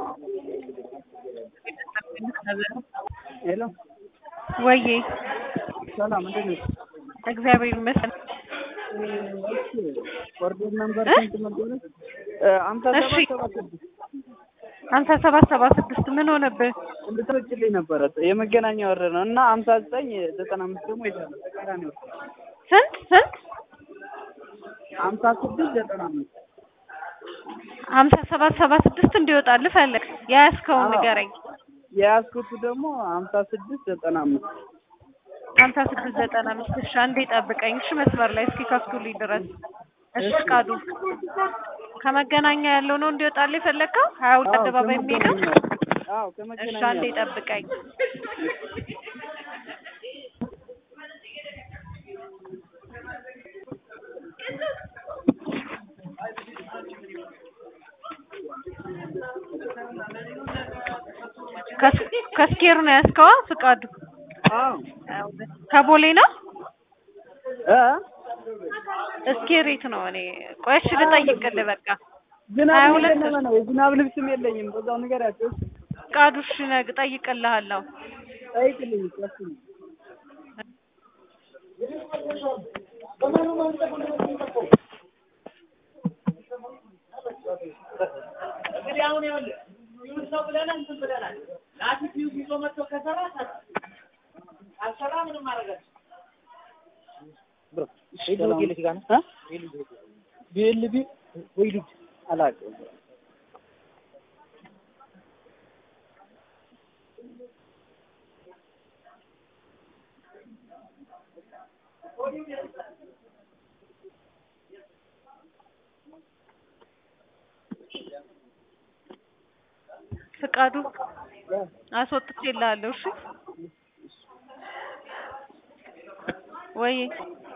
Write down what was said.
ሄሎ ወዬ ሰላም፣ እንዴት ነሽ? እግዚአብሔር ይመስገን። ኦርደር ነምበር እ? ስንት ነበረ? አምሳ እሺ። ሰባት ሰባት ስድስት ሀምሳ ሰባት ሰባ ስድስት ምን ሆነብህ? እንድትወጪልኝ ነበረ የመገናኛ ወረድ ነው እና ሀምሳ ዘጠኝ ዘጠና አምስት ደግሞ ይዛለ ተቃራኒ ወረድ ስንት ስንት? ሀምሳ ስድስት ዘጠና አምስት ሀምሳ ሰባት ሰባ ስድስት እንዲወጣልህ ፈለግ የያዝከውን አዎ። ንገረኝ። የያዝኩት ደግሞ ሀምሳ ስድስት ዘጠና አምስት ሀምሳ ስድስት ዘጠና አምስት እሺ፣ አንዴ ጠብቀኝ እሺ፣ መስመር ላይ እስኪ ከፍቱልኝ ድረስ እሺ። ፍቃዱ ከመገናኛ ያለው ነው እንዲወጣልህ የፈለግከው ሀያ ሁለት አዎ፣ አደባባይ የሚሄደው ከመገናኛ አዎ፣ እሺ፣ ከመገናኛ አንዴ ጠብቀኝ። ከስ- ከስኬር ነው ያዝከዋ ፍቃዱ? አዎ ከቦሌ ነው እ እስኬሬት ነው። እኔ ቆይ እሺ ልጠይቅልህ በቃ ዝናብ ሀያ ሁለት እየዘነበ ነው። የዝናብ ልብስም የለኝም። በዛው ንገሪያቸው። ፍቃዱ እሺ ነግ እጠይቅልሃለሁ። ጠይቅልኝ ቀስ እንግዲህ አሁን ይኸውልህ ይሁን ሰው ብለናል እንትን ብለናል። ላቲት ፊውዝ ይዞ መጥቶ ከሰራ ሰራ፣ ካልሰራ ምንም ማድረግ አልችልም። ቢኤልቢ ወይ ልጅ አላውቅም። ፍቃዱ አስወጥቼልሃለሁ። እሺ ወይ